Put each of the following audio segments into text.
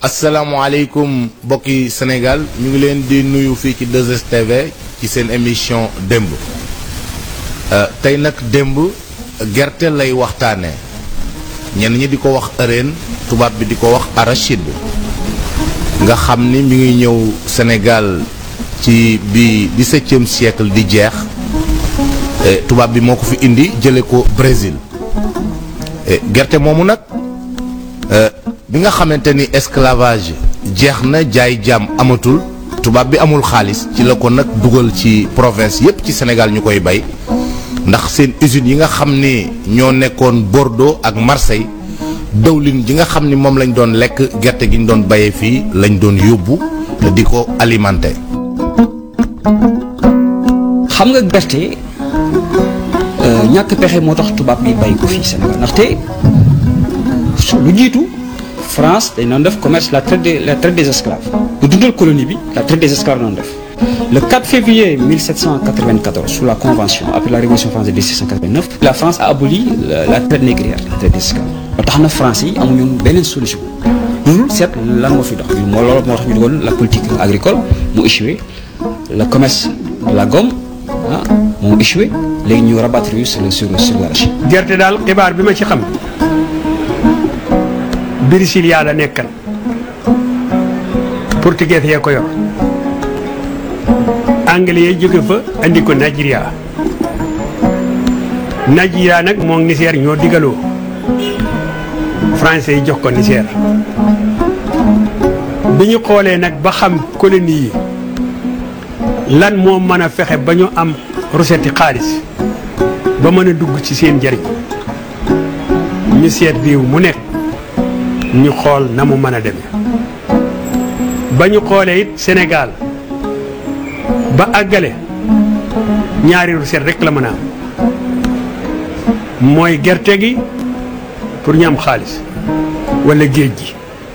asalaamaaleykum mbokki Sénégal ñu ngi leen di nuyu fii ci 2STV ci seen émission démb tey nag démb gerte lay waxtaanee ñenn ñi di ko wax ëreen tubaab bi di ko wax arachide nga xam ni mi ngi ñëw Sénégal ci bi dix-septième siècle di jeex tubaab bi moo ko fi indi jële ko Brésil gerte moomu nag bi nga xamante ni esclavage jeex na jaay jaam amatul tubaab bi amul xaalis ci la ko nag dugal ci province yépp ci Sénégal ñu koy bay ndax seen usines yi nga xam ni ñoo nekkoon Bordeaux ak Marseille dëwlin ji nga xam ni moom lañ doon lekk gerte gi ñu doon bayee fii lañ doon yóbbu di ko alimenter. xam nga gerte ñàkk pexe moo tax tubaab bi bay ko fii Sénégal ndaxte lu jiitu France dañ doon def commerce la traite des la traite des esclaves bu dundal colonie bi la traite des esclaves doon def le 4 février 1794 sous la convention après la révolution française de 1789 la France a aboli la, la traite négrière la traite des esclaves ba tax na France yi amuñu beneen solution loolu seet lan moo fi dox moo loolu moo tax ñu dugal la politique agricole mu échoué le commerce de la gomme ah moo échoué léegi ñu rabattre yu sur le sur sur l'arachide gerte daal xibaar bi ma ci xam Brésilia la nekkan portugais yee ko yor anglais yi jóge fa andi ko Nigeria Nigeria nag moom Niger ñoo digaloo français yi jox ko Niger bi ñu xoolee nag ba xam colonie yi lan moo mën a fexe ba ñu am recette xaalis ba mën a dugg ci seen njariñ ñu seet réew mu nekk ñu xool na mu mën a demee ba ñu xoolee it Sénégal ba àggale ñaari recette rek la mën a am mooy gerte gi pour ñu am xaalis walla géej gi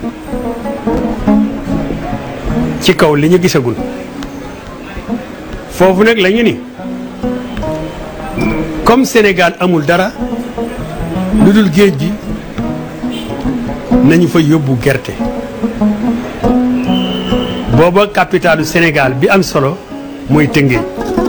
ci kaw li ñu gisagul foofu nag la ñu ni comme Sénégal amul dara lu dul géej gi nañu fa yóbbu gerte booba capitalu Sénégal bi am solo mooy Tëngéej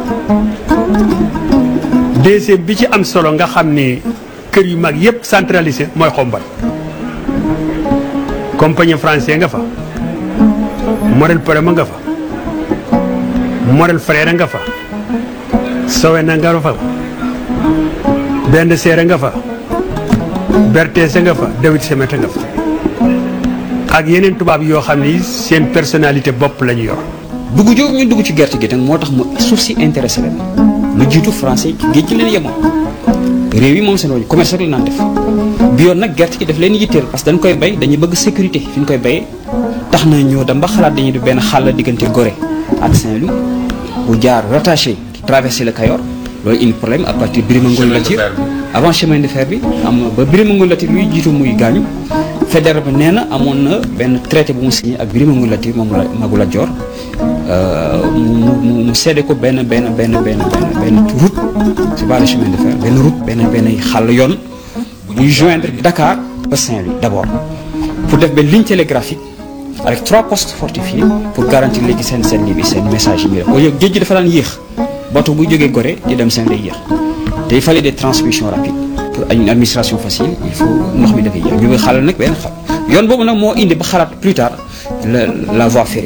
deuxième bi ci am solo nga xam ni kër yu mag yépp centralisé mooy xombal compagnie français nga fa Morel Prema nga fa Morel Frère nga fa Sowena nga fa benn seere nga fa Berthès nga fa Dawit Semeta nga fa ak yeneen tubaab yoo xam ni seen personnalité bopp la ñu yor. dugg jooju ñu dugg ci gerte gi nag moo tax mu suuf si intéressé leen lu jiitu français ci géej gi leen yemoon réew yi moom seen wàllu commerce rek la naan def bi yoon nag gerte gi daf leen yitteel parce que dañ koy bay dañuy bëgg sécurité fi ñu koy bayee tax na ñoo dem ba xalaat dañuy def benn xàll diggante Gorée ak Saint-Louis bu jaar rattaché traversé le Cayor loolu indi problème à partir Birima Ngol Latir avant chemin de fer bi am ba Birima Ngol Latir luy jiitu muy gaañu fédéral bi nee na amoon na benn traité bu mu signé ak Birima Ngol Latir moom la Magu Lat Joor mu mu mu seede ko benn benn benn benn benn benn route c'est pas le chemin de fer benn route benn benn xàll yoon buy joindre Dakar ba Saint-Louis d'abord pour def benn ligne télégraphique avec trois postes fortifiés pour garantir léegi seen seen lii bi seen message yi muy def au lieu géej gi dafa daan yéex bateau buy jógee Gorée di dem Saint-Louis yéex te il fallait des transmissions rapides pour une administration facile il faut ndox mi dafay yéex ñu ngi xaalal nag benn xam yoon boobu nag moo indi ba xalaat plus tard la la voie ferrée.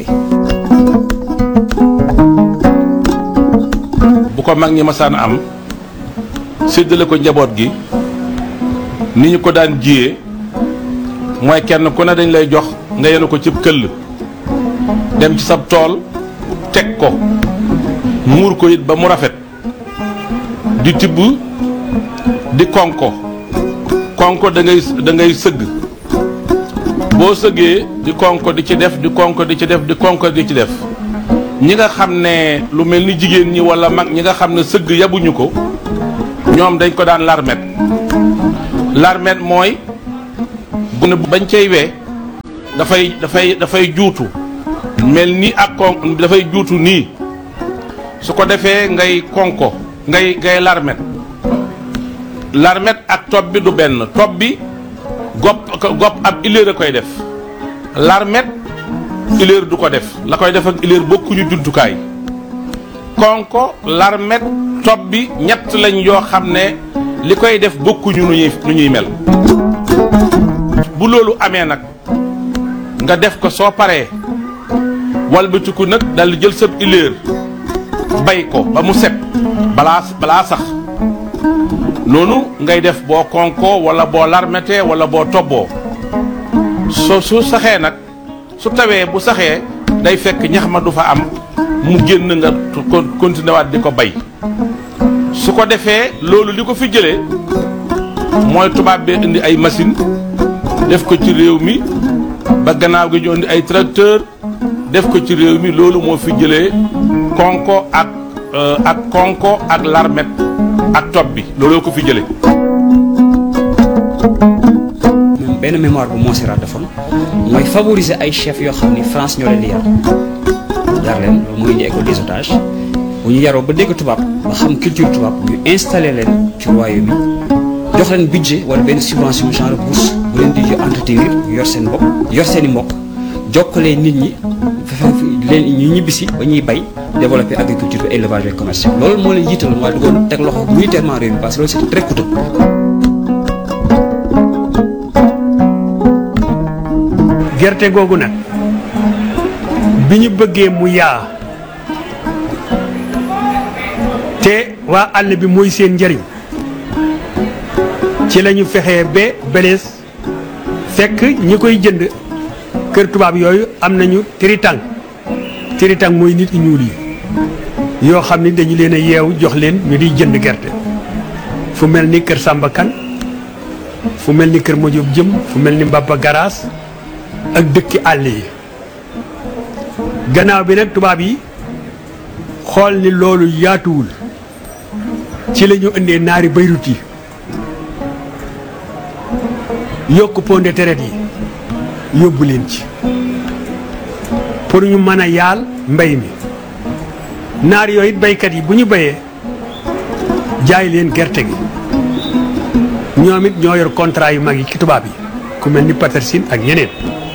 bu ko mag ñi masaan am séddale ko njaboot gi ni ñu ko daan jiyee mooy kenn ku ne dañ lay jox nga yenu ko cib këll dem ci sab tool teg ko muur ko it ba mu rafet di tibb di konko konko da ngay da ngay sëgg boo sëggee di konko di ci def di konko di ci def di konko di ci def ñi nga xam ne lu mel ni jigéen ñi walla mag ñi nga xam ne sëgg yabuñu ko ñoom dañ ko daan larmet larmet mooy bu ne bañ cay wee dafay dafay dafay juutu mel ni ak kon dafay juutu nii su ko defee ngay konko ngay ngay larmet larmet ak topp bi du benn topp bi gopp gopp ab iléer a koy def larmet ileer du ko def la koy def ak ileer bokkuñu jumtukaay konko larmet tob bi ñett lañ yoo xam ne li koy def bokkuñu nu ñuy nu ñuy mel bu loolu amee nag nga def ko soo paree walbatiku nag dal di jël sab ileer bay ko ba mu set balaa balaa sax noonu ngay def boo konko wala boo larmetee wala boo tobboo so su saxee nag su tawee bu saxee day fekk ñax ma du fa am mu génn nga continué waat di ko bay su ko defee loolu li ko fi jëlee mooy tubaab bee indi ay machine def ko ci réew mi ba gannaaw gi ñu indi ay tracteur def ko ci réew mi loolu moo fi jëlee konko ak ak konko ak larmet ak tob bi looloo ko fi jëlee même benn mémoire bu Montserrat defoon mooy favoriser ay chefs yoo xam ni France ñoo leen di yar yar leen loolu mooy indi école des otages bu ñu yaroo ba dégg tubaab ba xam culture tubaab ñu installé leen ci royaume bi jox leen budget wala benn subvention genre bourse bu leen di entretenir yor seen bopp yor seen i mbokk jokkalee nit ñi leen ñu ñibbisi ba ñuy bay développer agriculture bi élevage et commerce loolu moo leen jiitaloon waaye duggoon teg loxo militairement réew mi parce que loolu c'était très coûteux gerte googu nag bi ñu bëggee mu yaa te waa àll bi mooy seen njëriñ ci la ñu fexee ba belees fekk ñi koy jënd kër tubaab yooyu am nañu tiritang tiritang mooy nit ñu ñuul yi yoo xam ni dañu leen a yeewu jox leen ñu di jënd gerte fu mel ni kër Samba Kan fu mel ni kër Madiop Jëm fu mel ni Mbaba Garaas ak dëkki àll yi gannaaw bi nag tubaab yi xool ni loolu yaatuwul ci la ñu indee naari bayrut yi yokk pomme de terre yi yóbbu leen ci pour ñu mën a yaal mbay mi naar yooyu it baykat yi bu ñu bayee jaay leen gerte gi ñoom it ñoo yor contrat yu mag yi ci tubaab yi ku mel ni Petersen ak ñeneen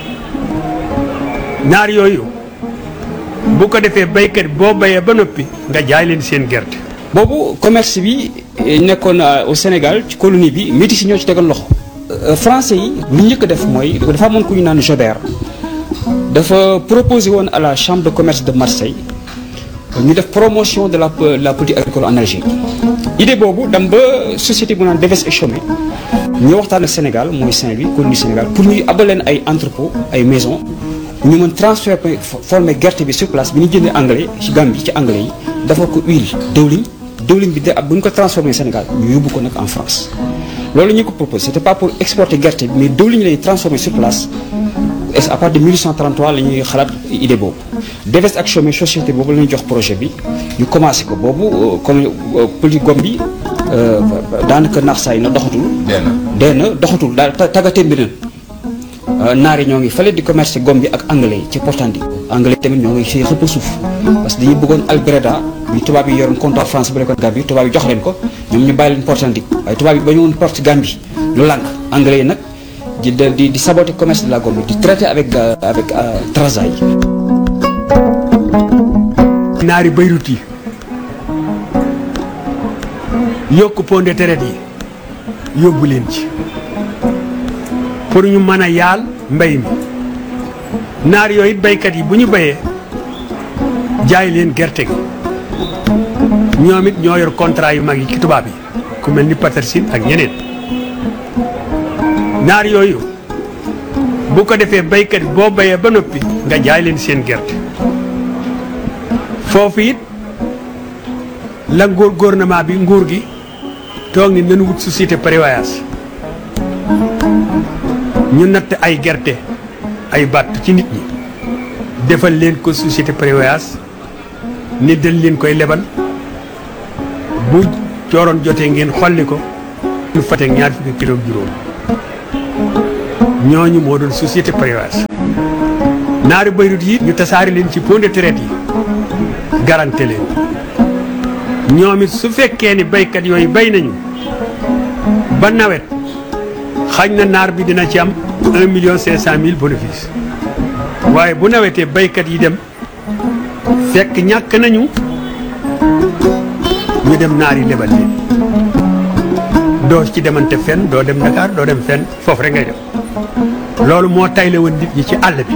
naar yooyu bu ko defee baykat boo bayee ba noppi nga jaay leen seen gerte. boobu commerce bi nekkoon au Sénégal ci colonie bi métis si ñoo ci tegoon loxo. français yi lu njëkk a def mooy dafa amoon ku ñu naan Jobert dafa proposé woon à la chambre de commerce de Marseille ñu def promotion de la la politique agricole en Algérie. idée boobu dem ba société bu naan Deves et Chaumet ñu waxtaan ak Sénégal mooy Saint-Louis colonie Sénégal pour ñu abal leen ay entrepôt ay maison ñu mën transformer former gerte bi sur place bi ñu jëndee anglais ci Gambie ci anglais yi dafa ko huile dëwliñ dëwliñ bi de bu ñu ko transformé Sénégal ñu yóbbu ko nag en France. loolu ñu ko proposé c'était pas pour exporter gerte bi mais dëwliñ lañuy transformé sur place et à partir de 1833 la ñuy xalaat idée boobu. Deves ak Chaumet société boobu la ñuy jox projet bi ñu commencé ko boobu comme politique gom bi daanaka naax saa yi na doxatul. dee na doxatul daal tàggatee mbir naar yi ñoo ngi fële di commerce gom bi ak anglais yi ci portandi anglais tamit ñoo ngi si xëpp suuf parce que dañuy bëggoon Albreda bi tubaab yi yoroon comptoir France bu nekkoon Gambie tubaab yi jox leen ko ñoom ñu bàyyi leen portandi waaye tubaab yi ba ñu woon porte Gambie ñu lànk anglais yi nag di di di saboter commerce de la Gambie di traiter avec avec Trarza yi. naari bayrut yi yokk pomme de terre yi yóbbu leen ci. pour ñu mën a yaal mbay mi naar yooyu it baykat yi bu ñu bayee jaay leen gerte gi ñoom it ñoo yor contrat yu mag yi ci tubaab yi ku mel ni Petersen ak ñeneen naar yooyu bu ko defee baykat boo bayee ba noppi nga jaay leen seen gerte foofu it la nguur gouvernement bi nguur gi toog ni nañu wut société prévoyance ñu natt ay gerte ay bàtt ci nit ñi defal leen ko société prévoyance ni dañ leen koy lebal bu cooroon jotee ngeen xolli ko ñu fate ñaar fukki kilo juróom ñooñu moo doon société prévoyance naari bayrut yi ñu tasaari leen ci pont de traite yi garanté leen ñoom it su fekkee ni baykat yooyu bay nañu ba nawet xañ na naar bi dina ci am un million cinq cent mille bénéfice waaye bu nawetee baykat yi dem fekk ñàkk nañu ñu dem naari lebal leen doo ci demante fenn doo dem Dakar doo dem fenn foofu rek ngay dem loolu moo tayle woon nit ñi ci àll bi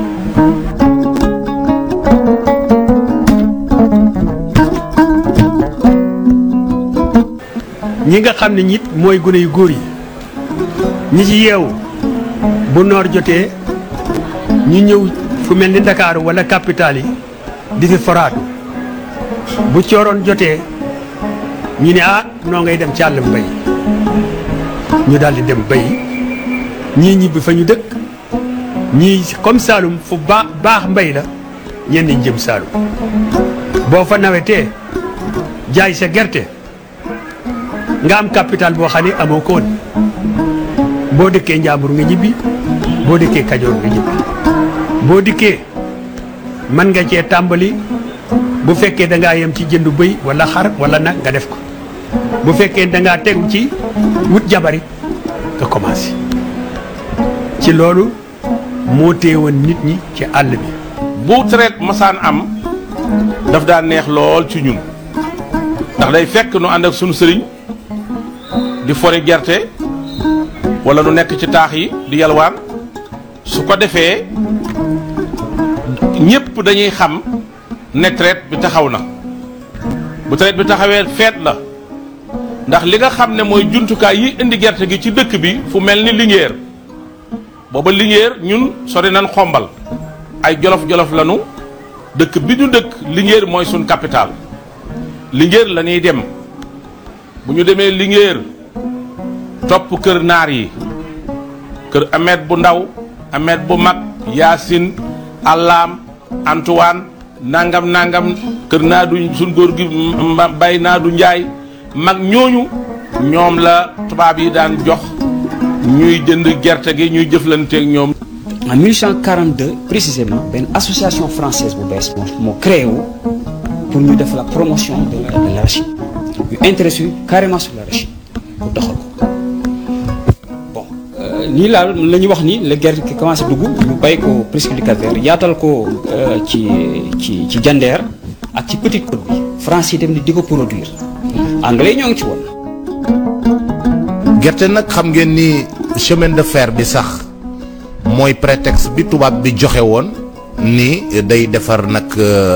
ñi nga xam ne ñit mooy gune yu góor yi ñi ci yeewu bu noor jotee ñu ñëw fu mel ni Dakar wala capital yi di fi foraatu bu cooroon jotee ñu ne ah noo ngay dem ci àll mbay ñu daal di dem bay ñii ñibbi fa ñu dëkk ñii comme Saalum fu baax baax mbay la ñenn ñi jëm Saalum boo fa nawetee jaay sa gerte nga am capital boo xam ne amoo ko woon boo dëkkee Njàmbur nga ñibbi boo dëkkee Kajoor nga ñibbi boo dikkee mën nga cee tàmbali bu fekkee da ngaa yem ci jëndu bëy wala xar wala nag nga def ko bu fekkee da ngaa tegu ci wut jabari nga commencé ci loolu moo téewoon nit ñi ci àll bi. bu traite masaan am daf daan neex lool ci ñun ndax day fekk nu ànd ak sunu sëriñ di fori gerte wala nu nekk ci taax yi di yalwaan su ko defee ñépp dañuy xam ne traite bi taxaw na bu traite bi taxawee feet la ndax li nga xam ne mooy jumtukaay yi indi gerte gi ci dëkk bi fu mel ni Linguère booba Linguère ñun sori nañ xombal ay jolof-jolof lanu dëkk bi ñu dëkk Linguère mooy suñ capital Linguère la ñuy dem bu ñu demee Linguère topp kër naar yi kër Ahmed bu ndaw Ahmed bu mag Yaasin Allaam Antoine nangam nangam kër naa du suñ góor gi bay naa du njaay mag ñooñu ñoom la tubaab yi daan jox ñuy jënd gerte gi ñuy jëflanteeg ñoom. en 1842 précisément benn association française bu bees moo moo créé wu pour ñu def la promotion de la de l'arachide ñu intéressé yu carrément sur l'arachide pour doxal ko bon nii laa la ñuy wax ni la gerte gi commencé dugg ñu bay ko presque du Cap-Vert yaatal ko ci ci ci Jandeer ak ci Petite Côte bi France yi dem ni di ko produire anglais yi ñoo ngi ci woon. gerte nag xam ngeen ni chemin de fer bi sax mooy prétexte bi tubaab bi joxe woon ni day defar nag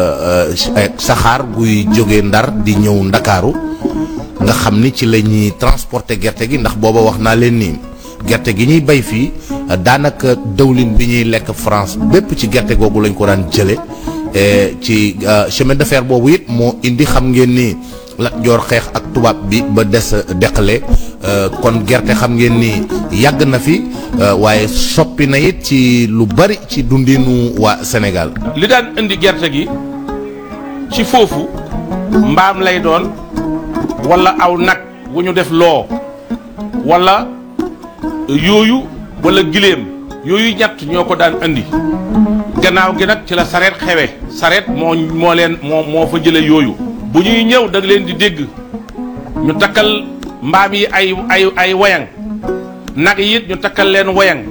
saxaar guy jóge ndar di ñëw ndakaaru nga xam ni ci la ñuy transporter gerte gi ndax booba wax naa leen ni gerte gi ñuy bay fii daanaka dëwlin bi ñuy lekk France bépp ci gerte googu lañ ko daan jële ci chemin de fer boobu it moo indi xam ngeen ni Lat Joor xeex ak tubaab bi ba des deqale kon gerte xam ngeen ni yàgg na fi waaye soppi na it ci lu bari ci dundinu waa Sénégal. li daan indi gerte gi ci foofu mbaam lay doon wala aw nag wu ñu def loo wala yooyu wala giléem yooyu ñett ñoo ko daan indi gannaaw gi nag ci la sareet xewe sareet moo moo leen moo moo fa jële yooyu bu ñuy ñëw da nga leen di dégg ñu takkal mbaam yi ay ay ay wayang nag yi it ñu takkal leen wayang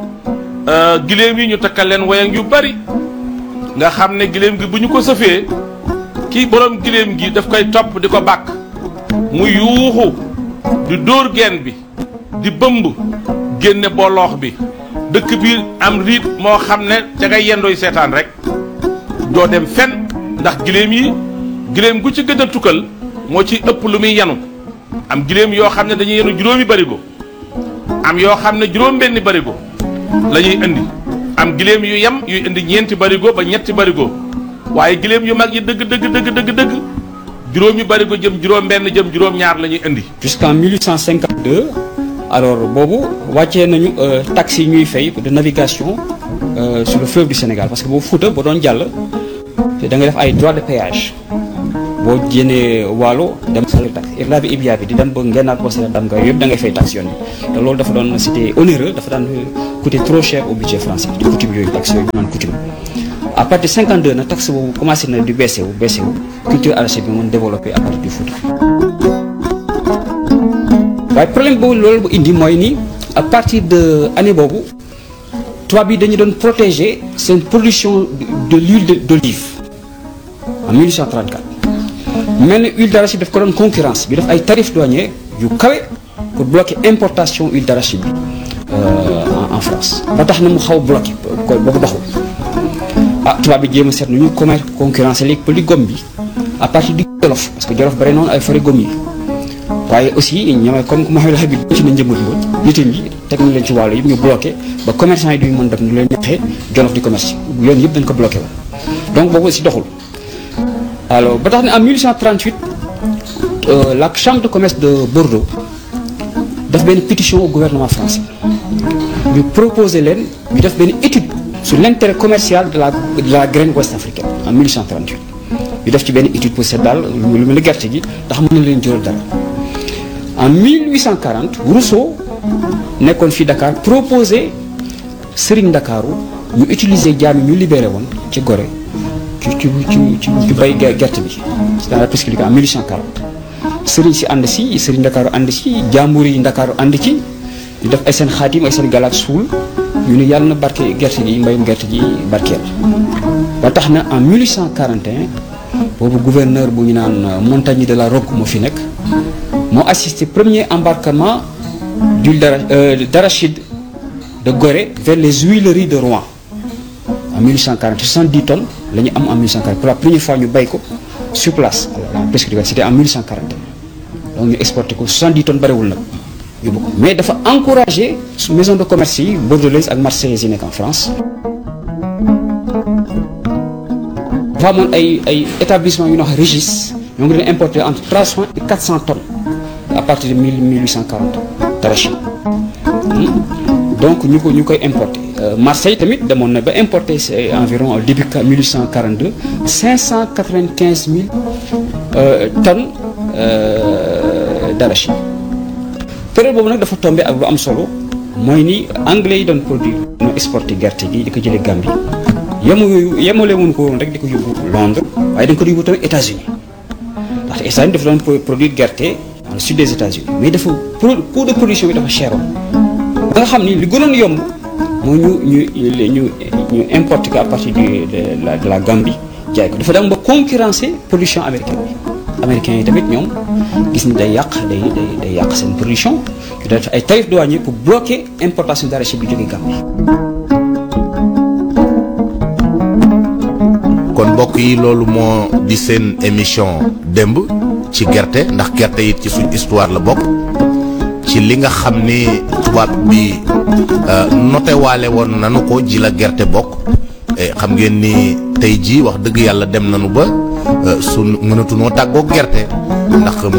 giléem yi ñu takkal leen wayang yu bari nga xam ne giléem gi bu ñu ko sëfee kii borom giléem gi daf koy topp di ko bàkk mu yuuxu di dóor geen bi di bëmb génne boloox bi dëkk bi am riit moo xam ne ca ngay yendooy seetaan rek doo dem fen ndax giléem yi giléem gu ci gën a tukkal moo ci ëpp lu muy yanu am giléem yoo xam ne dañuy yenu juróomi barigo am yoo xam ne juróom benni barigo la ñuy indi am giléem yu yem yuy indi ñeenti barigo ba ñetti barigo waaye giléem yu mag yi dëgg dëgg dëgg dëgg dëgg juróomi barigo jëm juróom benn jëm juróom ñaar la ñuy indi jusqu'en 1852 alors boobu wàccee nañu taxes yi ñuy fay de navigation euh, sur le fleuve du Sénégal parce que boobu Fouta ba doon jàll te da nga def ay droit de péage boo jénnee waalo dem sa taxe irla bi ibia bi di dem ba ngennaat boo seen dam nga yëpp da ngay fay taxe yoon bi te loolu dafa doon c'était onéreux dafa daan coûter trop cher au budget français di coutume yooyu taxe yooyu naan coutume à partir de 52 nag taxe boobu commencé na di baissé wu baissé wu culture arachide bi mën développé à partir du Fouta waaye problème boobu loolu bu indi mooy ni à partir de année boobu tubaab yi dañu doon protéger seen production de l'huile de- d'olive en 1834 mel ni huile d'arachide daf ko doon concurrence bi def ay tarifs douaniers yu kawe pour bloquer importation huile d'arachide bi euh, en en France ba tax na mu xaw a bloqué ko ba ko doxul ah tubaab bi jéem a seet nu ñu commerce concurrence léegi pëli gom bi à partir du Jolof parce que Jolof bare noonu ay forêt gom yi waaye aussi ñoom comme que Mouhamed Habib ci na njëmbat woon nitam yi teg nañ leen ci wàllu yëpp ñu bloqué ba commerçant yi duñu mën def ñu leen ñaxee Jolof di commerce yoon yëpp dañ ko bloqué woon donc boobu aussi doxul alors ba tax ne en 1838 euh, la chambre de commerce de Bordeaux def benn pétition au gouvernement français ñu proposer leen ñu def benn étude sur l'intérêt commercial de la de la graine ouest africaine en 1838 ñu def ci benn étude pour seet daal lu mel ni gerte gi ndax mën na leen jural dara en 1840 Rousseau nekkoon fii Dakar proposé Serigne Ndakaaru ñu utiliser jaam yi ñu libéré woon ci Gorée ci ci ci ci ci bay ge- gerte bi c'est dans la prescription en 1840 Serigne si ànd si Serigne Ndakaaru ànd si jaambur yi Ndakaaru ànd ci ñu def ay seen xaatim ay seen galaat suul ñu ne yàlla na barke gerte gi mbayum gerte gi barkeel ba tax na en 1841 boobu gouverneur bu ñu naan Montagny de la Roque moo fi nekk moo assisté premier embarquement d'huile d'ara- euh, d'arachide de Gorée vers les huileries de Rouen en 1840 70 tonnes la ñu am en 1840 pour la première fois ñu bay ko sur place alors la prescription c'était en 1841 donc ñu exporté ko 70 tonnes bariwul nag yóbbu ko mais dafa encouragé su maison de commerce yi bordelaise ak marseillaise yi nekk en France dafa amoon ay ay établissement yu ñuy wax Régis ñoo ngi leen importer entre 300 et 400 tonnes à partir de 1000 1840 d'arachide Hmm. donc ñu ko ñu koy importer Euh, Marseille tamit demoon na ba importer c'est environ au début 1842 595 000 euh, tonnes euh, d'arachide période boobu nag dafa tombé ak lu am solo mooy ni anglais yi doon produire ñu exporté gerte gi di ko jëlee Gambie yemu yooyu yemale wuñ ko woon rek di ko yóbbu Londres waaye dañ ko yóbbu tamit États-Unis ndaxte États-Unis dafa doon pro- produire gerte dans le sud des États-Unis mais dafa pro coût de production bi dafa cheroon ba nga xam ni li gënoon yomb mooy ñu ñu ñu ñu importer ko à partir du de la de la Gambie jaay ko dafa dem ba concurrencer production américaine bi américains yi tamit ñoom gis ni day yàq day day day yàq seen production ñu def ay tarifs douaniers pour bloquer importation d'arachide bi jógee Gambie. kon mbokk yi loolu moo di seen émission démb ci gerte ndax gerte it ci suñ histoire la bokk ci li nga xam ni tubaab bi euh, noté waale woon nanu ko ji la gerte bokk Eh, xam ngeen ni tey jii wax dëgg yàlla dem nanu ba euh, su mënatunoo tàggoog gerte ndax